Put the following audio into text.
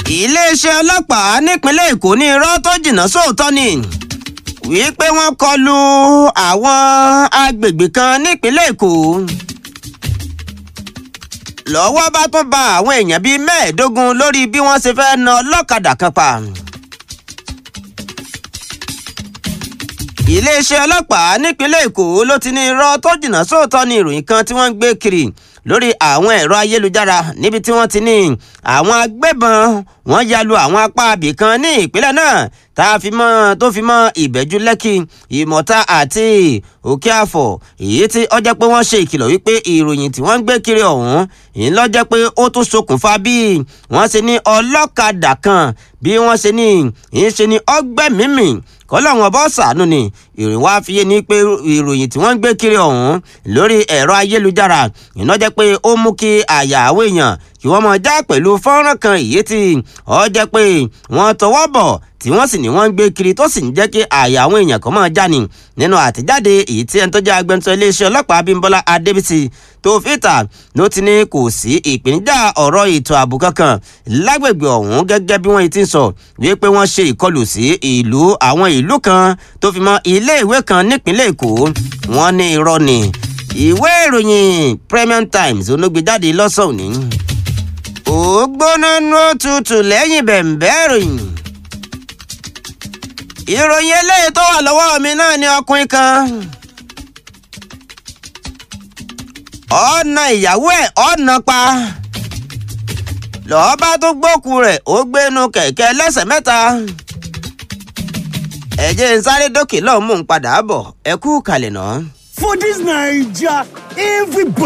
iléeṣẹ́ ọlọ́pàá nípínlẹ̀ èkó ní irọ́ tó jìnnà sóòótọ́ ni wípé wọ́n kọlu àwọn agbègbè kan nípínlẹ̀ èkó lọ́wọ́ bá tún ba àwọn èèyàn bíi mẹ́ẹ̀ẹ́dógún lórí bí wọ́n ṣe fẹ́ na ọlọ́kadà kan pa. iléeṣẹ́ ọlọ́pàá nípínlẹ̀ èkó ló ti ní irọ́ tó jìnnà sóòótọ́ ní ìròyìn kan tí wọ́n ń gbé kiri lórí àwọn ẹ̀rọ ayélujára níbi tí wọ́n ti ní àwọn agbébọn wọ́n ya lu àwọn apá abì kan ní ìpínlẹ̀ náà tá a fi mọ́ tó fi mọ́ ìbẹ́jú lẹ́kì ìmọ̀ta àti òkè àfọ̀ èyí tí ó jẹ́ pé wọ́n ṣe ìkìlọ̀ wípé ìròyìn tí wọ́n ń gbé kiri ọ̀hún ìyẹn ló jẹ́ pé ó tún ṣokùnfà bí wọ́n ṣe ní ọlọ́kadà kan bí wọ́n ṣe ní ìyẹn ṣe ní ọgbẹ́mímì kọ́lọ́wọ́n bọ́ sànú ni ìròyìn wá fi yé ni pé ìròyìn tí wọ́n ń gbé kiri ọ̀hún lórí ẹ̀rọ ayélujára iná jẹ́ pé ó mú kí àyà àwọn èèyàn kí wọ́n mọ̀ já pẹ̀lú fọ́nrán kan èyí tí ó jẹ́ pé wọ́n tọwọ́ bọ̀ tí wọ́n sì ní wọ́n ń gbé kiri tó sì ń jẹ́ kí àyà àwọn èèyàn kan máa já ni nínú àtẹ̀jáde èyí tí ẹni tó jẹ́ agbẹnusọ iléeṣẹ́ ọlọ́pàá Abímbọ́lá Adébísí tó fìtà ló ti ní kò sí ìpèníjà ọ̀rọ̀ ètò ààbò kankan lágbègbè ọ̀hún gẹ́gẹ́ bí wọ́n ti ń sọ wípé wọ́n ṣe ìkọlù sí ìlú àwọn ìlú kan tó fi mọ́ iléèwé kan nípínlẹ̀ Èkó wọ́n ní irọ́ ni ìwé ìròyìn Premium Times olóògbéjáde lọ́sàn-án òní ó gbóná nú òtútù lẹ́yìn bẹ̀m̀bẹ́ ìròyìn ìròyìn eléyìí tó wà lọ́wọ́ mi náà ni ọkùnrin kan ọ̀nà ìyàwó ẹ̀ ọ̀nà pa lọ́ọ́ bá tó gbókù rẹ̀ ó gbénu kẹ̀kẹ́ lẹ́sẹ̀ mẹ́ta ẹ jẹ́ n sáré dókè lọ́ọ́ mú un padà bọ̀ ẹ kú kalẹ̀ náà. For this Naija, everybody